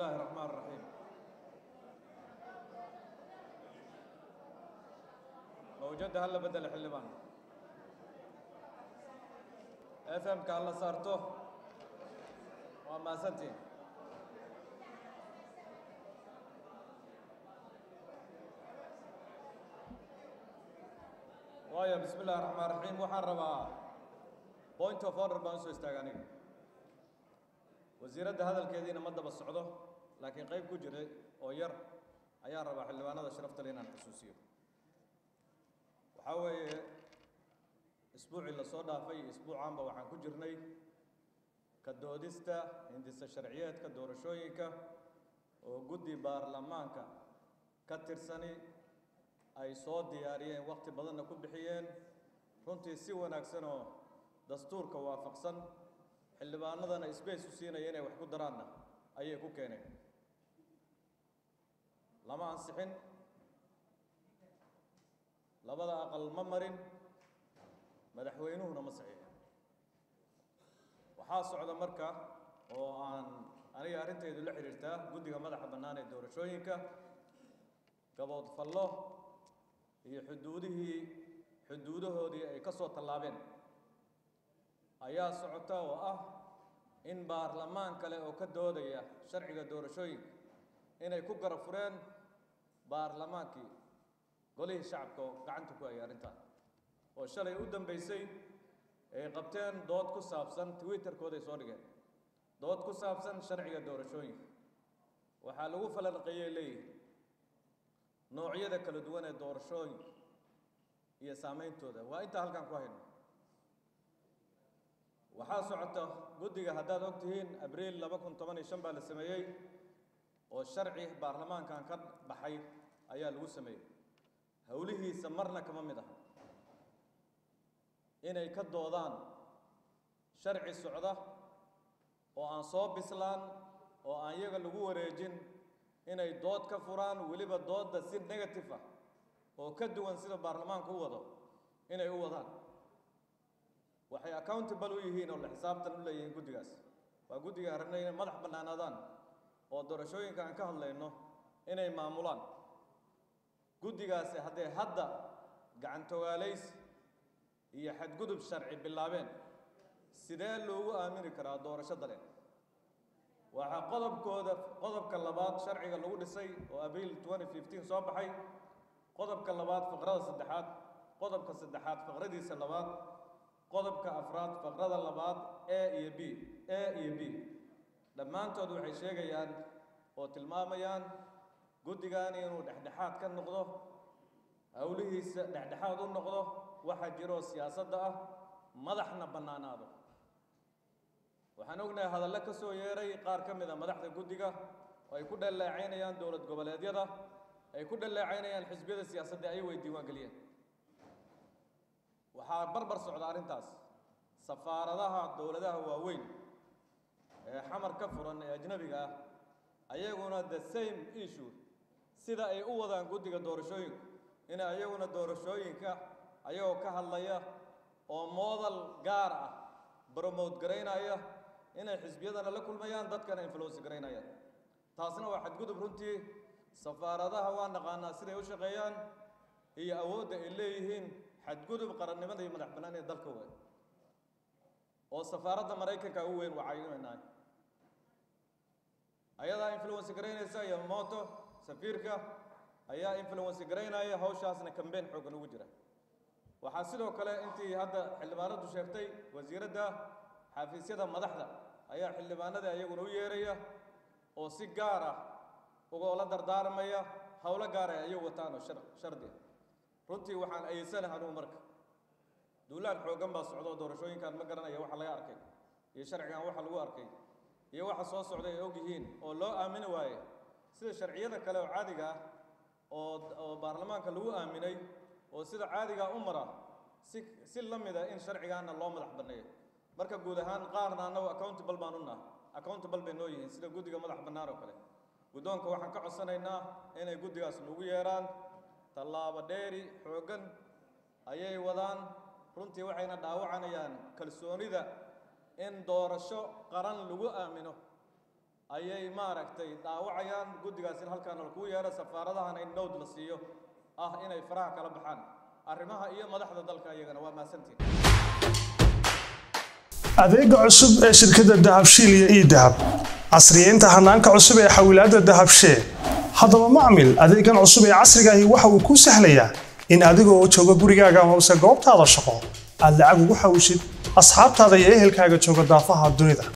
الله الرحمن الرحيم موجودة هلا بدل حلبان افهم كهلا صارته وما سنتين وايا بسم الله الرحمن الرحيم waxaan rabaa point of order baan usoo istaaga aniga wasiiradda hadalkeediina ma daba socdo laakiin qayb ku jiray oo yar ayaan rabaa xildhibaanada sharafta le inaan xusuusiyo waxaa weeye isbuucii lasoo dhaafay iyo isbuucaanba waxaan ku jirnay ka doodista hindisa sharciyeedka doorashooyinka oo guddi baarlamaanka ka tirsani ay soo diyaariyeen waqti badanna ku bixiyeen runtii si wanaagsan oo dastuurka waafaqsan xildhibaanadana sbace u siinaya inay wax ku daraanna ayay ku keeneen lama ansixin labada aqal ma marin madaxweynuhuna ma saxiixin waxaa socda marka oo aan aniga arrintaydu la xidhiirtaa guddiga madaxa bannaan ee doorashooyinka gaboodfallo iyo xuduudihii xuduudahoodii ay ka soo tallaabeen ayaa socota oo ah in baarlamaan kale oo ka doodaya sharciga doorashooyinka inay ku garab fureen baarlamaankii golihii shacabka oo gacanta ku hayay arrintan oo shalay u dambeysay ay qabteen dood ku saabsan twitterkooday soo dhigeen dood ku saabsan sharciga doorashooyinka waxaa lagu falanqeeyey leeyihi noocyada kala duwan ee doorashooyinka iyo saameyntooda waa intaa halkaan ku hayno waxaa socota guddiga haddaad og tihiin abriil laba kun toban iyo shan baa la sameeyey oo sharci baarlamaankan ka baxay ayaa lagu sameeyey howlihiisa marna kama mid aha inay ka doodaan sharci socda oo aan soo bislaan oo aan iyaga lagu wareejin inay dood ka furaan weliba doodda si negative ah oo ka duwan sida baarlamaanku u wado inay u wadaan waxay accountable u yihiin oo la xisaabtan u leeyihiin guddigaas waa guddiga aragna inay madax bannaanaadaan oo doorashooyinka aan ka hadlayno inay maamulaan guddigaasi hadday hadda gacantogaalays iyo xadgudub sharci bilaabeen sidee loogu aamini karaa doorasho dale waxaa qodobkooda qodobka labaad sharciga lagu dhisay oo abriil twenty fifteen soo baxay qodobka labaad faqrada saddexaad qodobka saddexaad faqradiisa labaad qodobka afraad faqrada labaad a iyo b a iyo b dhammaantood waxay sheegayaan oo tilmaamayaan guddigan inuu dhexdhexaad ka noqdo howlihiisa dhexdhexaad u noqdo waxaa jiroo siyaasadda ah madaxna bannaanaado waxaan ognahay hadallo ka soo yeeray qaar ka mid a madaxda guddiga oo ay ku dhaleecaynayaan dowlad goboleedyada ay ku dhaleecaynayaan xisbiyada siyaasadda ay way diiwaan geliyeen waxaa barbar socda arrintaas safaaradaha dowladaha waaweyn ee xamar ka furan ee ajnabiga ah ayaguna the same issue sida ay u wadaan guddiga doorashooyinka inay ayaguna doorashooyinka ayagoo ka hadlaya oo moodal gaar ah bromote garaynaya inay xisbiyadana la kulmayaan dadkana influence garaynayaan taasna waa xadgudub runtii safaaradaha waa naqaanaa siday u shaqeeyaan iyo awoodda ay leeyihiin xadgudub qarannimada iyo madax bannaan ee dalka weyn oo safaaradda maraykanka ugu weyn wacaynaynaa ayadaa influence garaynaysa iyo moto safiirka ayaa influence garaynaya hawshaasna kambeyn xooggan ugu jira waxaa sidoo kale intii hadda xildhibaanadu sheegtay wasiiradda xafiisyada madaxda ayaa xildhibaanada iyaguna u yeeraya oo si gaar ah ugoola dardaarmaya howlo gaar ay ayagu wataan oo shardi ah runtii waxaan ayeysanaha anugu marka duulaan xooggan baa socdo doorashooyinkan ma garanaya waxa laga arkay iyo sharcigan waxa lagu arkay iyo waxa soo socday ay og yihiin oo loo aamini waaye sida sharciyada kale oo caadiga ah oo oo baarlamaanka lagu aaminay oo sida caadigaa u mara si si la mida in sharcigaana loo madax banneeyo marka guud ahaan qaarna annagu accountable baan u naha accountable bay noo yihiin sida guddiga madax bannaan oo kale guddoonka waxaan ka codsanaynaa inay guddigaas nagu yeeraan tallaabo dheeri xooggan ayay wadaan runtii waxayna dhaawacanayaan kalsoonida in doorasho qaran lagu aamino ayay maaragtay dhaawacayaan guddigaas in halkaana lagu yeero safaaradahana in nowd la siiyo ah inay faraha kala baxaan arrimaha iyo madaxda dalka iyagana waa mahadsantiin adeega cusub ee shirkadda dahabshiil iyo ii dahab casriyeynta hanaanka cusub ee xawilaadda dahabshee haddaba macmil adeegan cusub ee casriga ahi waxa uu kuu sahlayaa in adiga oo jooga gurigaaga amase goobtaada shaqo aad lacag ugu xawishid asxaabtaada iyo ehelkaaga jooga daafaha dunida